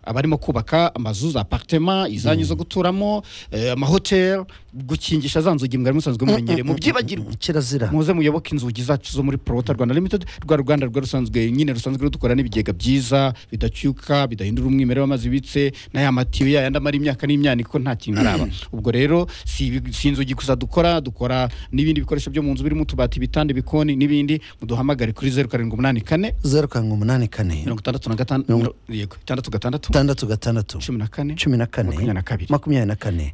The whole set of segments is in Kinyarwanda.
abarimo kubaka amazu za aparitema izanyu zo guturamo eh, amahoteli gukingisha za nzugi mwari musanzwe mumenyereye mubyibagirwe kirazira muze muyoboke inzugi zacu zo muri porota rwanda limited rwa ruganda rwa rusanzwe nyine rusanzwe rudukora n'ibigega byiza bidacyuka bidahindura umwimerere w'amazi bibitse n'aya matiyo yayandi amara imyaka n'imyanya ko nta kintu araba ubwo rero si, ibi- si inzugi gusa dukora dukora n'ibindi bikoresho byo mu nzu birimo utubati ibitanda ibikoni n'ibindi muduhamagare kuri zeru karindwi umunani kane zeru karindwi umunani kane mirongo itandatu na gatandatu Mirongo- yego itandatu gatandatu itandatu gatandatu cumi na kane cumi na kane makumyabiri na kabiri. makumyabiri na kane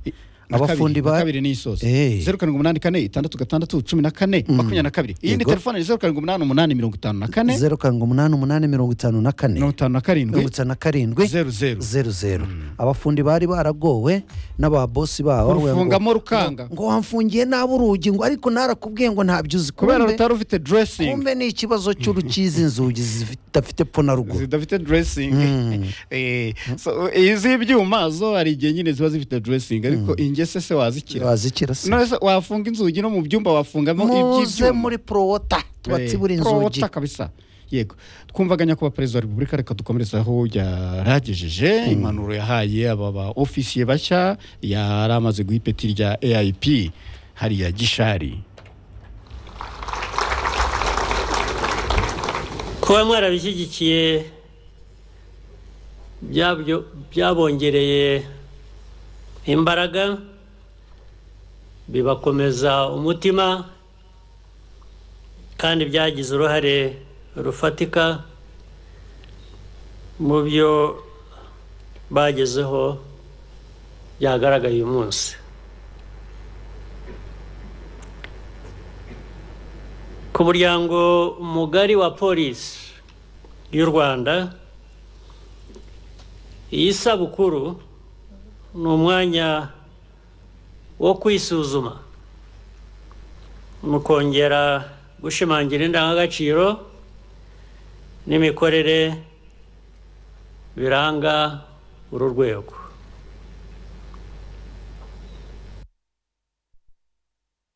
Na kabiri, abafundi na ba kabiri ni isoza Eh. zeru karindwi umunani kane itandatu gatandatu cumi na kane makumyabiri na kabiri iyi ni Yego. telefone zeru karindwi umunani umunani mirongo itanu na kane zeru karindwi umunani umunani mirongo itanu na kane mirongo itanu na mirongo karindwi itanu na karindwi zeru zeru zeru zeru abafundi bari baragowe n'ababosi babo bavuga ngo- urufungamo rukanga ngo wamfungiye nabi urugi ngo ariko narakubwiye ngo ntabyo uzi kubera Kumbe- rutari rufite dresingi kumbe ni ikibazo cy'urukizi inzugi zidafite pfo na ruguru zidafite dresingi Mm. Eh, so, iz'ibyuma zo hari igihe nyine ziba zifite dresingi ariko ingese se wazikira wazikira se none se wafunga inzugi no mu byumba wafungamo muze iby'ibyuma muri porowota tubatsibura Eh, inzugi prota kabisa yego twumvaga nyakubahwa perezida wa repubulika reka dukomerezaho yaragejeje impanuro yahaye aba ba ofisiye bashya yari amaze guha ipeti rya aip hariya gishari kuba mwarabishyigikiye byabyo byabongereye imbaraga bibakomeza umutima kandi byagize uruhare rufatika mu byo bagezeho byagaragaye uyu munsi ku muryango mugari wa polisi y'u rwanda iyi sabukuru ni umwanya wo kwisuzuma mukongera gushimangira indangagaciro n'imikorere biranga uru rwego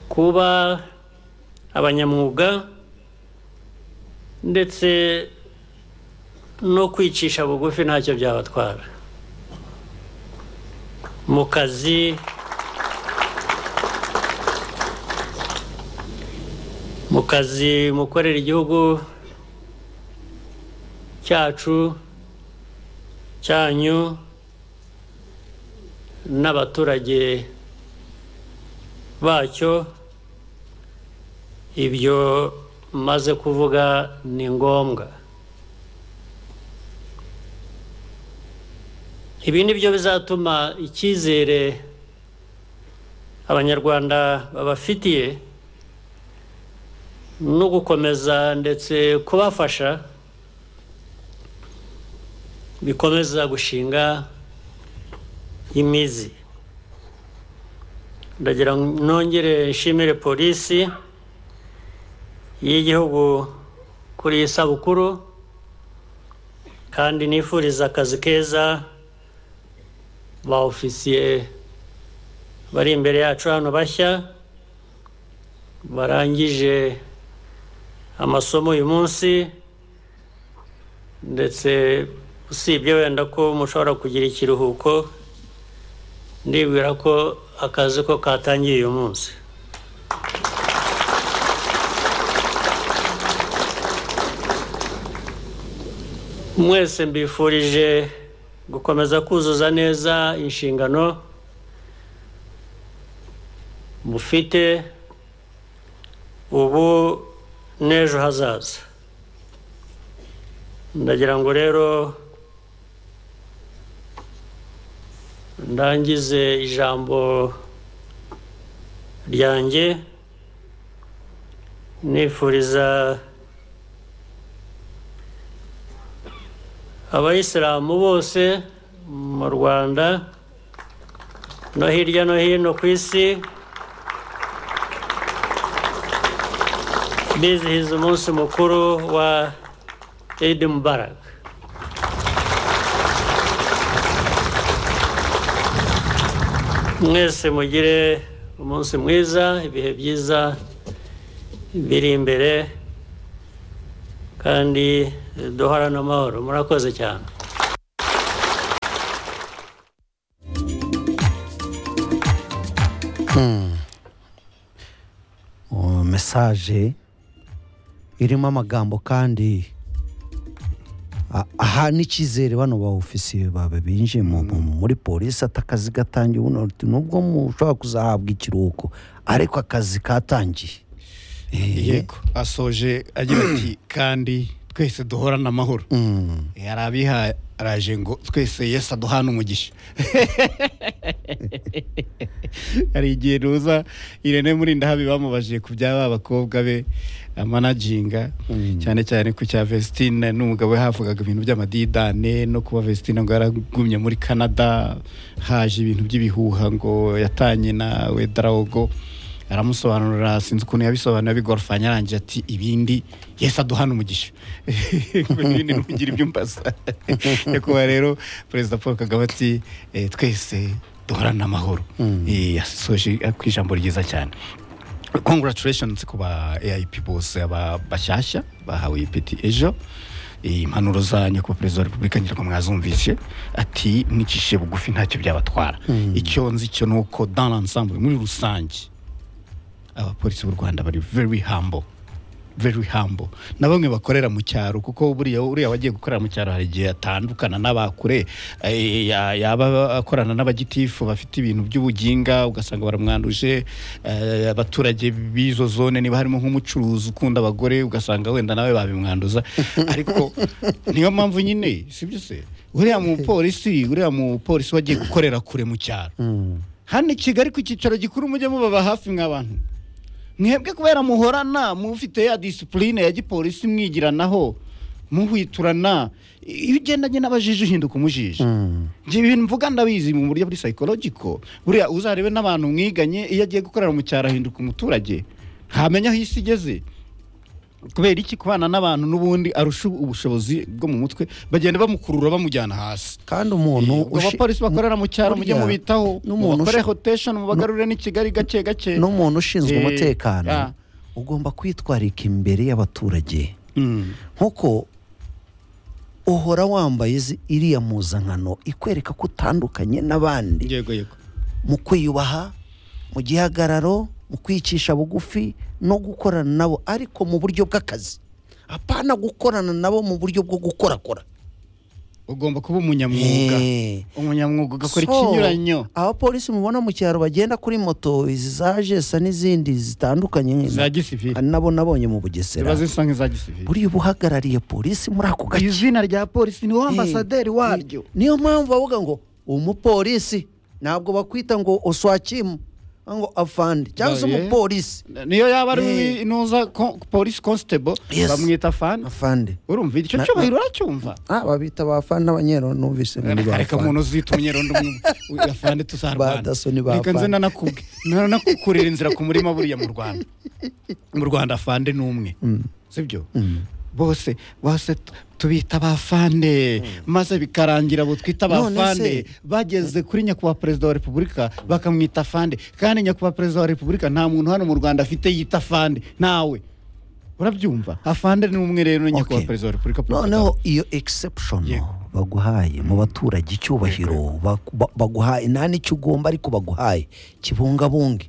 kuba abanyamwuga ndetse no kwicisha bugufi ntacyo byabatwara mu kazi mu kazi mukorera igihugu cyacu cyanyu n'abaturage bacyo ibyo maze kuvuga ni ngombwa ibi ni byo bizatuma icyizere abanyarwanda babafitiye no gukomeza ndetse kubafasha bikomeza gushinga imizi ndagira ngo nongere nshimire polisi y'igihugu kuri iyi sabukuru kandi nifuriza akazi keza ba ofisiye bari imbere yacu hano bashya barangije amasomo uyu munsi ndetse usibye wenda ko mushobora kugira ikiruhuko ndibwira ko akazi ko katangiye uyu munsi mwese mbifurije gukomeza kuzuza neza inshingano mufite ubu n'ejo hazaza ndagira ngo rero ndangize ijambo ryanjye nifuriza abayisilamu bose mu rwanda no hirya no hino ku isi bizihiza umunsi mukuru wa idi mubaraka mwese mugire umunsi mwiza ibihe byiza biri imbere kandi duhorane amahoro murakoze cyane mesaje irimo amagambo kandi a- aha n'icyizere bano ba ofisiye babe binjiye mu- mu- muri polisi ati akazi gatangiye ubuno uti, nubwo mushobora kuzahabwa ikiruhuko ariko akazi katangiye yego asoje agira ati kandi twese duhorane amahoro yari abiharaje ngo twese yesu aduhane umugisha hari igihe ruza irene murindahabi bamubajiye ku byaba abakobwa be amanaginga cyane cyane ku cya vesitine n'umugabo we havugaga ibintu by'amadidane no kuba vesitine ngo yaragumye muri canada haje ibintu by'ibihuha ngo yatanye na wedarawogo aramusobanurira sinzi ukuntu yabisobanura bigorofanya arangije ati ibindi yesu aduhana umugisha Ngo n'ibindi ntugira ibyo umbaza nyakubahwa rero perezida paul kagame ati "Eh, twese duhorane amahoro Eh, yasoje ku ijambo ryiza cyane congratulations ku ba AIP bose aba bashyashya bahawe ipeti ejo impanuro zanyu ku perezida wa repubulika nyirango mwazumvishe ati mwicishe bugufi ntacyo byabatwara icyo nzi cyo ni uko dans l'ensemble muri rusange abapolisi b'u rwanda bari very humble very humble na bamwe bakorera mu cyaro kuko buriya uriya wagiye gukorera mu cyaro hari igihe atandukana n'abakure eh, ya- yaba akorana n'abagitifu bafite ibintu by'ubuginga ugasanga baramwanduje eh, abaturage b'izo zone niba harimo nk'umucuruzi ukunda abagore ugasanga wenda nawe babimwanduza ariko niyo mpamvu nyine sibyo se uriya mupolisi uriya mupolisi wagiye gukorera kure mu cyaro hano i kigali ku cyicaro gikuru mujye mubaba hafi nk'abantu mwebwe kubera muhorana mufite ya disipurine ya gipolisi mwigiranaho muhwiturana iyo ugendanye n'abajiji uhinduka umujiji Njye ibintu mvuga ndabizi mu buryo buri psychological buriya uzarebe n'abantu mwiganye iyo agiye gukorera mu cyaro ahinduka umuturage ntamenya aho isi igeze kubera iki kubana n'abantu n'ubundi arusha ubushobozi bwo mu mutwe bagenda bamukurura bamujyana hasi kandi umuntu Eh, ubwo ushi- abapolisi bakorera mu cyaro mujye burya mubitaho n'umuntu mubakore ushi- rotation mubagarurire n'i Kigali gake gake n'umuntu ushinzwe Eh, umutekano ah. ugomba kwitwararika imbere y'abaturage Mm. nk'uko uhora wambaye izi- iriya mpuzankano ikwereka ko utandukanye n'abandi yego yego mu kwiyubaha mu gihagararo mu kwicisha bugufi no gukorana nabo ariko mu buryo bw'akazi apana gukorana nabo mu buryo bwo gukorakora ugomba kuba umunyamwuga Eh. umunyamwuga ugakora So, ikinyuranyo abapolisi mubona mu cyaro bagenda kuri moto izi za jesa n'izindi zitandukanye za gisivili hari nabo nabonye mu bugesera ziba zisa nk'iza gisivili buriya uba uhagarariye polisi muri ako gace izina rya polisi ni Eh, ambasaderi waryo ni- niyo mpamvu bavuga ngo umupolisi ntabwo bakwita ngo uswakimu ngo afande cyangwa se Oya. umupolisi niyo yaba ari Eh. inuza ko- polisi constable Yes. bamwita fan afande urumva icyo Na- cyubahiro uracyumva ah babita ba afande n'abanyero numvise muri ba reka afande umuntu uzita umunyerondo afande tuzarwana Ba daso ni ba reka nze afande. nanakubwe nanakukurira inzira ku murima buriya mu rwanda mu rwanda afande ni umwe sibyo bose bose tu- tubita abafande maze bikarangira abo twita None abafande se- bageze kuri nyakubahwa perezida wa repubulika bakamwita afande kandi nyakubahwa perezida wa repubulika nta muntu hano mu rwanda afite yita afande nawe urabyumva afande ni umwe rero nyakubahwa Okay. perezida wa repubulika Paul Kagame. noneho iyo exception Yego. baguhaye mu baturage icyubahiro baku- ba- baguhaye nta n'icyo ugomba ariko baguhaye kibungabunge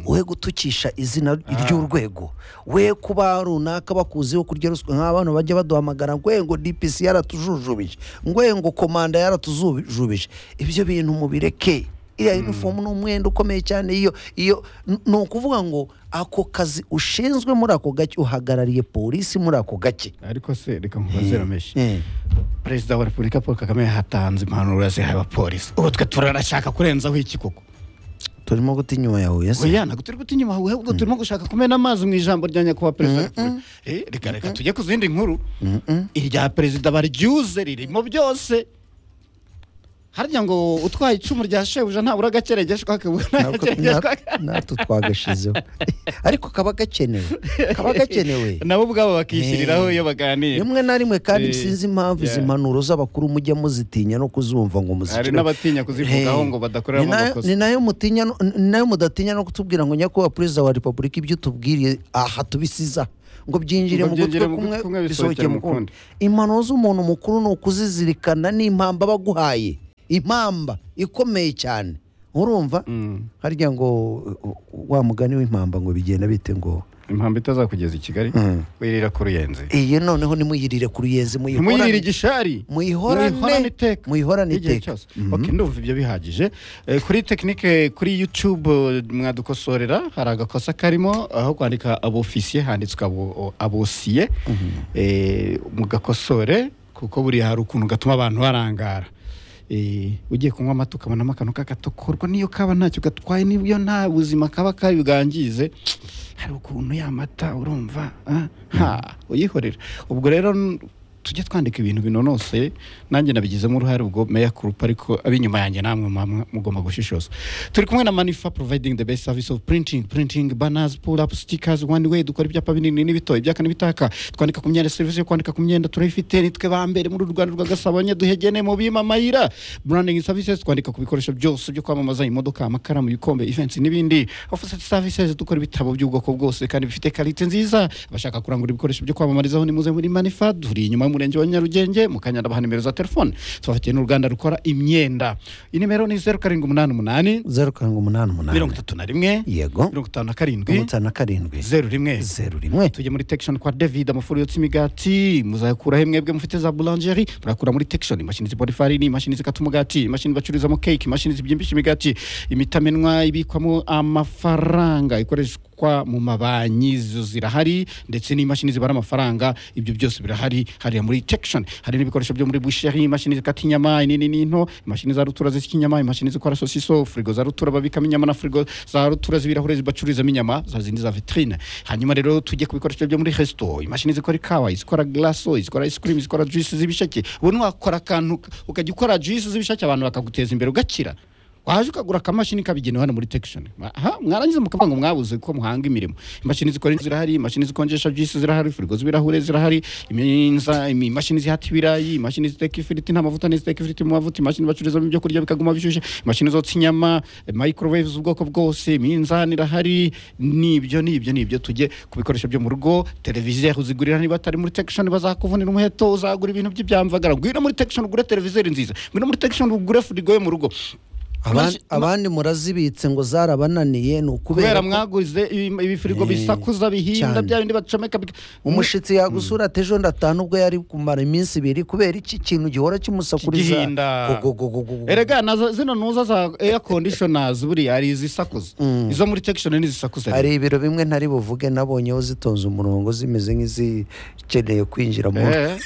we gutukisha izina ry'urwego we kuba runaka bakuziho kurya ruswa nk'abantu bajya baduhamagara ngwengo dpc yaratujujubije ngwengo komanda yaratujujubije ibyo bintu mubireke iriya uniform ni umwenda ukomeye cyane iyo iyo n- ni ukuvuga ngo ako kazi ushinzwe muri ako gace uhagarariye polisi muri ako gace ariko se reka nkubaze rameshi Eh. perezida wa repubulika paul kagame yahatanze impanuro yazihaye abapolisi ubu twe turarashaka kurenzaho iki koko turimo guta inyuma yawe yes oya ntabwo turi guta inyuma ahubwo turimo gushaka kumena amazi mu ijambo rya nyakubahwa perezida wa repubulika Eh, reka reka tujye ku zindi nkuru irya perezida baryuze ririmo byose harya ngo utwaye icumu rya shebuja ntabura agakerengeshwa kabura Ntabwo- agakerengeshwa na- natwe twagashizeho ariko kaba gakenewe kaba gakenewe nabo ubwabo bakishyiriraho iyo baganira rimwe na rimwe kandi Eh, sinzi impamvu izi yeah. mpanuro z'abakuru mujya muzitinya no kuzumva ngo hari muzicire n'abatinya kuzivugaho Eh, ngo badakoreramo ni nayo- amakosa ni nayo mutinya no- ni nayo mudatinya no kutubwira ngo nyakubahwa perezida wa repubulika ibyo utubwiriye aha tubisiza ngo byinjire Ngo mu gutwi byinjire mu kumwe gutwi kumwe, bisohokere mu kundi kundi. impanuro z'umuntu mukuru ni ukuzizirikana n'impamba baguhaye impamba ikomeye cyane urumva harya ngo uh, uh, wa mugani w'impamba ngo bigenda bite ngo impamvu itazakugeza i kigali wirira ku ruyenzi iyi noneho nimuyirire ku ruyenzi ntimuyirire muyihorane igishari muyihorane- iteka muyihorane Igihe iteka. cyose. ok ndumva ibyo bihagije Eh, kuri tekinike kuri yutube eh, mwadukosorera hari agakosa karimo aho kwandika abofisiye handitswe abo- abosiye Eh, mugakosore kuko buriya hari ukuntu gatuma abantu barangara Eh, ugiye kunywa amata ukabonamo akantu k'agatokorwa n'iyo kaba ntacyo gatwaye n'iyo nta buzima kaba kabi bwangize hari ukuntu yamata urumva ah, ha uyihorera ubwo rero n- tujye twandika ibintu binonoseye nanjye nabigizemo uruhare ubwo meya kurupa ariko ab'inyuma yanjye namwe mwamwa- mugomba gushishoza turi kumwe na manifa providing the best service of printing printing banners pull up stickers one way dukora ibyapa binini n'ibito ibyaka n'ibitaka twandika ku myenda serivisi yo kwandika ku myenda turayifite nitwe ba mbere muri uru rwanda rwa gasabo nyaduhegene mu bimamayira branding services twandika ku bikoresho byose byo kwamamaza imodoka amakaramu ibikombe events n'ibindi offset services dukora ibitabo by'ubwoko bwose kandi bifite kalite nziza abashaka kurangura ibikoresho byo kwamamarizaho nimuze muri manifa turi inyuma y'umurenge wa nyarugenge mu kanyanda baha nimero za telefone tubafitiye n'uruganda rukora imyenda iyi nimero ni zeru karindwi umunani umunani zeru karindwi umunani mirongo umunani itatu na rimwe yego mirongo itanu na karindwi mirongo itanu na karindwi zeru rimwe zeru rimwe tujye muri tekishoni kwa david amafuru yotsa imigati muzayakuraho mwebwe mufite za bulangeri murakura muri tekishoni imashini zibora ifarini imashini zikata umugati imashini bacururizamo keke imashini zibyimbisha imigati imitamenwa ibikwamo amafaranga ikoreshwa mu mabanki zo zirahari ndetse n'imashini zibara amafaranga ibyo byose birahari hariya muri tekishoni hari n'ibikoresho byo muri busheri imashini zikata inyama inini n'into imashini za rutura zisya inyama imashini zikora sosiso firigo za rutura babikamo inyama na firigo za rutura z'ibirahure bacururizamo inyama za zindi za vitrine hanyuma rero tujye ku bikoresho byo muri resto imashini zikora ikawa izikora glaso izikora ice cream izikora juice z'ibisheke ubu wakora akantu ukajya ukora juice z'ibisheke abantu bakaguteza imbere ugakira waje ukagura akamashini kabigenewe hano muri tekishoni mwarangiza mukavuga ngo mwabuze ko muhanga imirimo imashini zikora zirahari imashini zikonjesha juice zirahari firigo z'ibirahure zirahari iminza imi- imashini zihata ibirayi imashini ziteka ifiriti nta mavuta n'iziteka ifiriti mu mavuta imashini bacururizamo ibyo kurya bikaguma bishyushye imashini zotsa inyama microwave z'ubwoko bwose iminzani irahari n'ibyo n'ibyo n'ibyo tujye ku bikoresho byo mu rugo televiziyo aho uzigurira niba atari muri tekishoni bazakuvunira umuheto uzagura ibintu by'ibyamvagara ngwino muri tekishoni ugure televiziyo nziza ngwino muri tekishoni ugure firigo yo mu rugo Abandi- abandi murazibitse ngo zarabananiye ni ukubera kubera ko mwaguze ibi- ibifirigo bisakuza bihinda cyane. bya bindi bacomeka bik- umushyitsi yagusura ati ejo ndatanu ubwo yari kumara iminsi ibiri kubera iki kintu gihora kimusakuriza Kigihinda. Go, go, go, go, go. erega nazo- zino nuza za air conditioners buriya hari izisakuza izo muri tekishoni n'izisakuza hari ibiro bimwe ntari buvuge nabonyeho zitonze umurongo zimeze nk'izikeneye kwinjira mu Eh.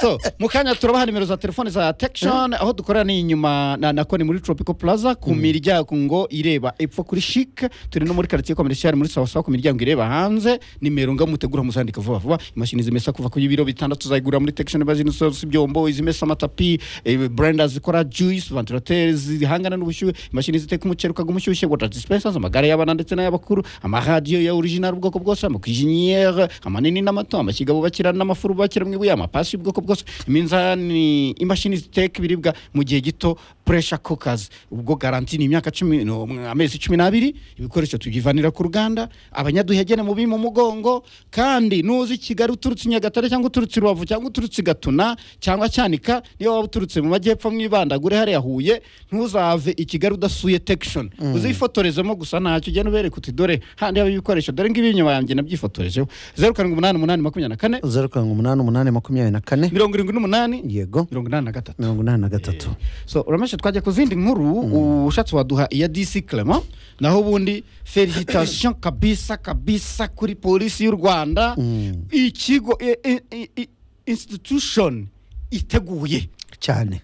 so mu kanya turabaha nimero za telefone za tekishoni aho dukorera ni inyuma na na koni muri tropical plaza ku miryango ngo ireba epfo kuri shike turi no muri karitsiye komerishiyari muri sawasawa ku miryango ireba hanze nimero ngo mutegura muzandika vuba vuba imashini zimesa kuva ku biro bitandatu uzayigurira muri tekishoni bazinsoza ibyombo izimesa amatapi eh, brenda zikora juice vantilateri zihangana n'ubushyuhe imashini ziteka umuceri ukaguma umushyushye water dispensers amagare y'abana ndetse n'ay'abakuru amaradiyo ya original ubwoko bwose amakiziniyeri amanini n'amato amashyiga bubakira n'amafuru bubakira mu ibuye amapasi y'ubwoko bwose iminzani imashini ziteka ibiribwa mu gihe gito puresha kokazi ubwo garanti ni imyaka cumi ni um- amezi cumi n'abiri ibikoresho tubyivanira ku ruganda abanyaduhegene mu mu mugongo kandi nuzi kigali uturutse i nyagatare cyangwa uturutse i rubavu cyangwa uturutse i gatuna cyangwa cyanika niyo waba uturutse mu majyepfo mwibandagure hariya huye ntuzave i kigali udasuye tekishoni uzifotorezemo gusa ntacyo ugenda ubereka uti dore handi haba ibikoresho dore ngibi inyuma yanjye nabyifotorejeho zeru karindwi umunani umunani makumyabiri na kane zeru karindwi umunani umunani makumyabiri na kane mirongo irindwi n'umunani yego mirongo inani na gatatu mirongo inani na gatatu so urameshe twajya ku zindi nkuru ushatse waduha iya dc clement naho ubundi felicitation kabisa kabisa kuri polisi y'u rwanda ikigo i- i- i- i- institution iteguye cyane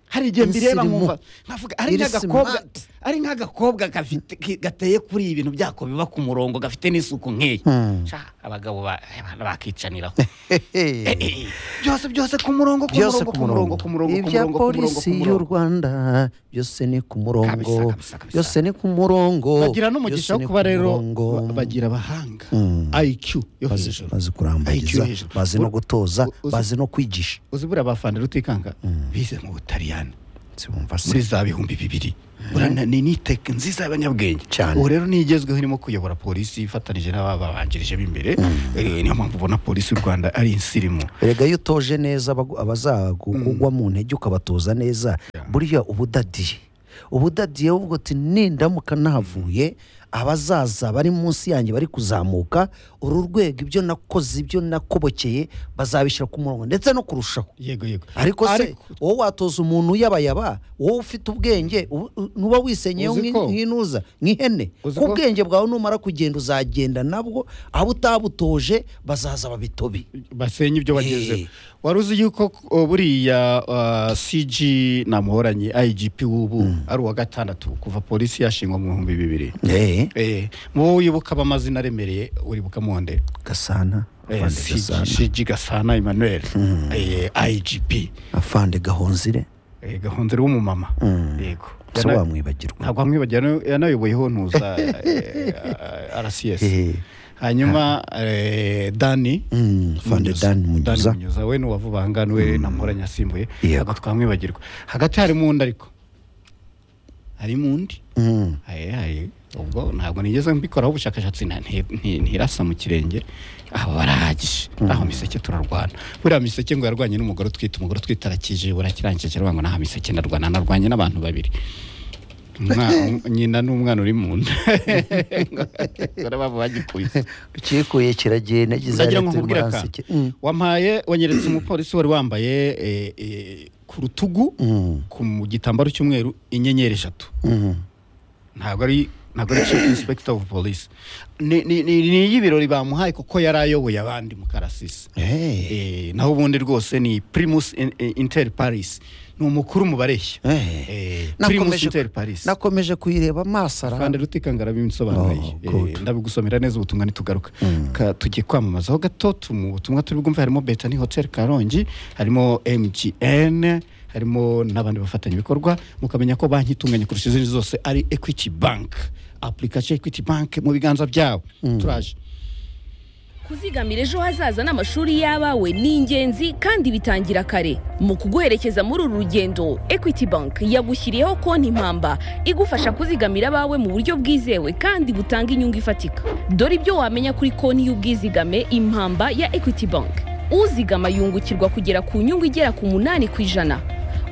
hari igihe mbireba Insirimu. nkumva nkavuga ari Iri nk'agakobwa smart. ari nk'agakobwa gafite- ki- gateye kuri ibintu byako biba ku murongo gafite n'isuku nk'iyi Hmm. Sha, abagabo ba- abantu bakicaniraho Eh, Hehe. eh, byose byose ku murongo ku byose murongo ku ku murongo ku murongo murongo ku ibya murongo ku murongo ku polisi y'u murongo rwanda byose ni ku murongo Kabisa, kabisa, kabisa. byose ni ku murongo bagira n'umugisha byose wo ni kuba ku rero murongo. ba- bagira abahanga Mm. IQ yo Bazi- hejuru bazi IQ kurambagiza yo hejuru. bazi no U- gutoza u- uzi- bazi no kwigisha uzi buriya abafana rutikanga bize mu butaliyani Siwumva se. muri za bihumbi bibiri urana ni niteke nziza y'abanyabwenge Cyane. ubu rero niyo igezweho irimo kuyobora polisi ifatanije n'ababanjirije b'imbere Eh, niyo mpamvu ubona polisi y'u rwanda ari insirimu erega iyo utoje neza abagu- abazakugwa mu ntege ukabatoza neza burya ubudadiye ubudadiye uvuga uti nindamuka nahavuye abazaza bari munsi yanjye bari kuzamuka uru rwego ibyo nakoze ibyo nakobokeye bazabishyira ku murongo ndetse no kurushaho yego yego ariko se wowe watoza umuntu uyabayaba wowe ufite ubwenge ubu- u- ntuba wisenyeyeho Uzi ko- nk'in- nk'intuza nk'ihene Uzi ku ko- bwenge bwawe numara kugenda uzagenda nabwo abo utabutoje bazaza babitobe basenye ibyo bagezeho Eh. wari uzi yuko uh, buriya uh, cg namuhoranye igp w'ubu ari uwa gatandatu kuva polisi yashingwa mu bihumbi bibiri Eh, wowe wibuka amazina aremereye uribuka monde gasana Eh, afande gasana cg gasana emmanuel Eh, igp afande gahonzire Eh, gahonzere w'umumama Mm. yego gusa Yana- wamwibagirwa ntabwo bamwibagirana yanayoboyeho ntuza rcs Eh. hanyuma eh, dani Mm, Fande Munyuza. Dani Munyuza. Munyuza we n'uwavuba aha ngaha we namuranye asimbuye Yego. ntabwo twamwibagirwa hagati harimo undi ariko harimo undi Mm. Aye, aye. ubwo ntabwo nigeze mbikoraho ubushakashatsi nta- nti- nti- ntirasa mu kirenge aho barahagije aho miseke turarwana buriya miseke ngo yarwanye n'umugore utwite umugore utwite arakije burakirangije aravuga ngo nta miseke ndarwana narwanye n'abantu babiri Umwa- nyina n'umwana uri mu nda Ngo baba bagikubise ukikuye kiragiye nagize ndagira hariya ngo turi nkubwire muri akantu Anseke. Mm. wampaye wanyeretse umupolisi wari wambaye eh, eh, ku rutugu Mm. ku mu gitambaro cy'umweru inyenyeri eshatu Mm. ntabwo ari ntabwo ari chief inspector of police ni ni- ni- ni iy'ibirori bamuhaye kuko yari ayoboye abandi mu karasisi Eh. Eh, naho ubundi rwose ni primus in- eh, inter paris ni umukuru mu bareshya Eh. Eh, primus Nakomeje- inter paris nakomeje kuyireba amaso kandi araha rutikangara bimusobanuriye Oh, good. Eh, ndabigusomera neza ubutumwa ntitugaruka Ka- tugiye kwamamazaho gato mu butumwa turi bwumve harimo betani hotel karongi harimo mgn harimo n'abandi bafatanyabikorwa mukamenya ko banki itunganye kurusha izindi zose ari equity bank application equity bank mu biganza byabo turaje kuzigamira ejo hazaza n'amashuri y'abawe ni ingenzi kandi bitangira kare mu kuguherekeza muri uru rugendo equity bank yagushyiriyeho konti impamba igufasha kuzigamira abawe mu buryo bwizewe kandi butanga inyungu ifatika dore ibyo wamenya kuri konti y'ubwizigame impamba ya equity bank uzigama yungukirwa kugera ku nyungu igera ku munani ku ijana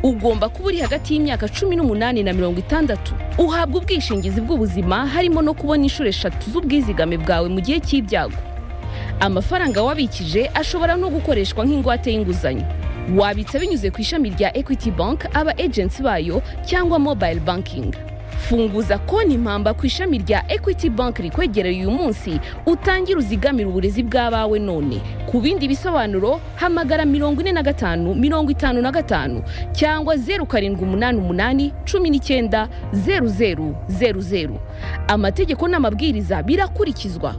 ugomba kuba uri hagati y'imyaka cumi n'umunani na mirongo itandatu uhabwa ubwishingizi bw'ubuzima harimo no kubona inshuro eshatu z'ubwizigame bwawe mu gihe cy'ibyago amafaranga wabikije ashobora no gukoreshwa nk'ingwate y'inguzanyo wabitsa binyuze ku ishami rya equity bank aba agency bayo cyangwa mobile banking funguza konti impamba ku ishami rya equity bank rikwegereye uyu munsi utangire uzigamire uburezi bw'abawe none ku bindi bisobanuro hamagara mirongo ine na gatanu mirongo itanu na gatanu cyangwa zeru karindwi umunani umunani cumi n'icyenda zeru zeru zeru zeru amategeko n'amabwiriza birakurikizwa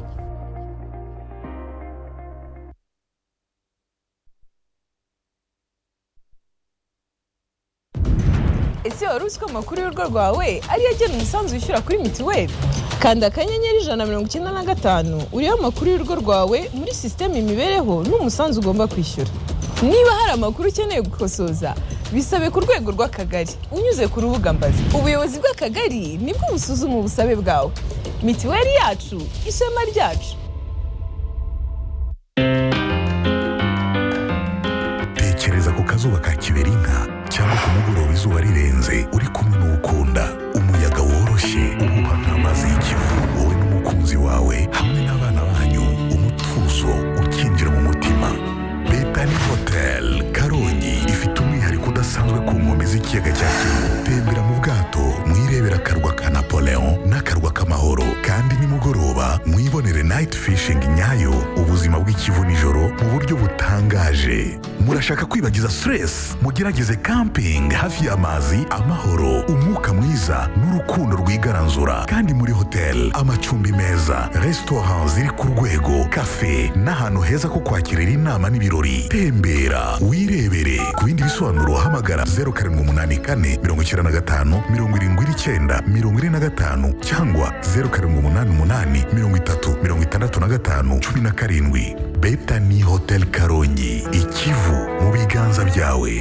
ese wari uzi ko amakuru y'urugo rwawe ariyo agena umusanzu wishyura kuri mituweli kanda akanyenyeri ijana na mirongo icyenda na gatanu urebe amakuru y'urugo rwawe muri sisiteme imibereho n'umusanzu ugomba kwishyura niba hari amakuru ukeneye gukosoza bisabe ku rwego rw'akagari unyuze ku rubuga mbazi ubuyobozi bw'akagari nibwo busuzuma ubusabe bwawe mituweli yacu ishema ryacu tekereza ku kazuba ka kiberinka cyangwa ku mugoroba izuba rirenze uri kumwe n'uwukunda umuyaga woroshye uhuha nk'amazi y'ikivu wowe n'umukunzi wawe hamwe n'abana banyu umutuzo ukinjira mu mutima betani hotel karongi ifite umwihariko udasanzwe ku nkombe z'ikiyaga cya kivu tembera mu bwato mwirebera akarwa ka napoleon n'akarwa k'amahoro kandi nimugoroba mwibonere night fishing nyayo ubuzima bw'ikivu nijoro mu buryo butangaje murashaka kwibagiza stress mugerageze camping hafi y'amazi amahoro umwuka mwiza n'urukundo rwigaranzura kandi muri hotel amacumbi meza restaurant ziri ku rwego cafe n'ahantu heza ko kwakirira inama n'ibirori tembera wirebere ku bindi bisobanuro hamagara 0784 75 79 45 cyangwa 0788 30 65 17 betani hotel karongi ikivu mu biganza byawe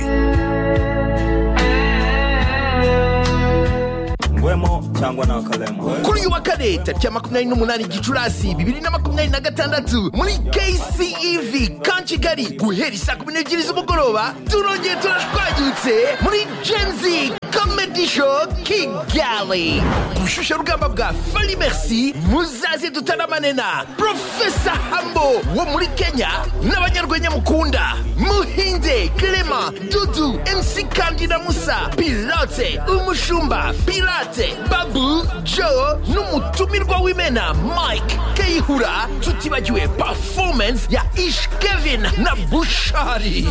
ngwemo cyangwa nta kalemo kuri uyu wa kane tariki ya makumyabiri n'umunani gicurasi bibiri na makumyabiri na gatandatu muri kcev kan kigali guhera isaa kumi n'ebyiri z'umugoroba turongeye turashwanyutse muri genzi comedy gisho kigali bushyushye rugamba bwa fari merci muzaze tutaramanena profesa hambo wo muri kenya n'abanyarwenya mukunda muhinze clement dudu mc kandida musa pilote umushumba pirate babu joe n'umutumirwa w'imena mike kayihura tutibagiwe performance ya ish kevin na bushari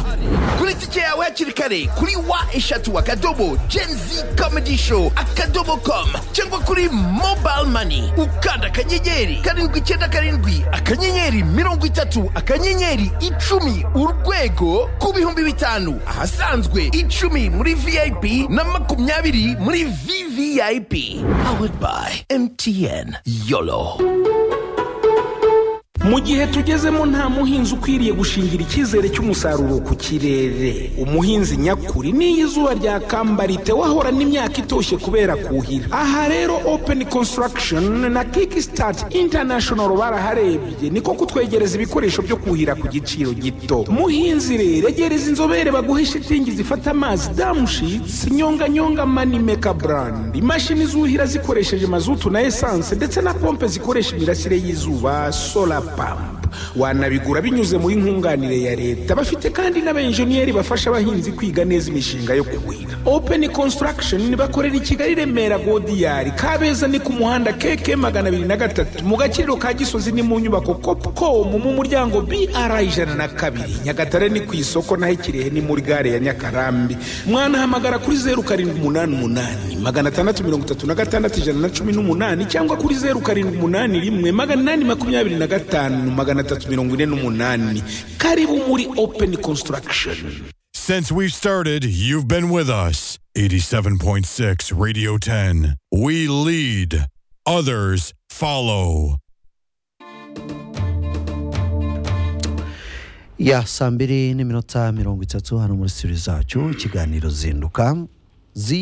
kuri tike yawe hakiri kare kuri wa eshatu akadobo genzi comedy show akadobo com cyangwa kuri mobile money ukanda akanyenyeri karindwi icyenda karindwi akanyenyeri mirongo itatu akanyenyeri icumi urwego ku bihumbi bitanu ahasanzwe icumi muri vip na makumyabiri muri vvip powered by mtn yolo mu gihe tugezemo nta muhinzi ukwiriye gushingira icyizere cy'umusaruro ku kirere umuhinzi nyakuri n'iyo izuba ryakamba wahorana imyaka itoshye kubera kuhira aha rero open construction na kickstart international baraharebye niko kutwegereza ibikoresho byo kuhira ku giciro gito muhinzi rero egereza inzobere baguhe shitingi zifata amazi damushitsi nyonganyonga manimeka brand imashini zuhira zikoresheje mazutu na esanse ndetse na pompe zikoresha imirasire y'izuba solar pump wanabigura binyuze muri nkunganire ya leta bafite kandi n'abenjeniyeri bafasha abahinzi kwiga neza imishinga yo kuhira open construction bakorera i kigali remera godiyari kabeza ni ku muhanda keke magana abiri na gatatu mu gakiriro ka gisozi ni mu nyubako copcom mu muryango br ijana na kabiri nyagatare ni ku isoko naho ikirehe ni muri gare ya nyakarambi mwanahamagara kuri zeru karindwi umunani umunani magana atandatu mirongo itatu na gatandatu ijana na cumi n'umunani cyangwa kuri zeru karindwi umunani rimwe magana inani makumyabiri na gatanu magana atatu mirongo ine n'umunani karibu muri open construction Since we've started, you've been with us. 87.6 Radio 10. We lead, others follow. ya saa mbiri n'iminota mirongo itatu hano muri sitiri zacu ikiganiro zinduka zi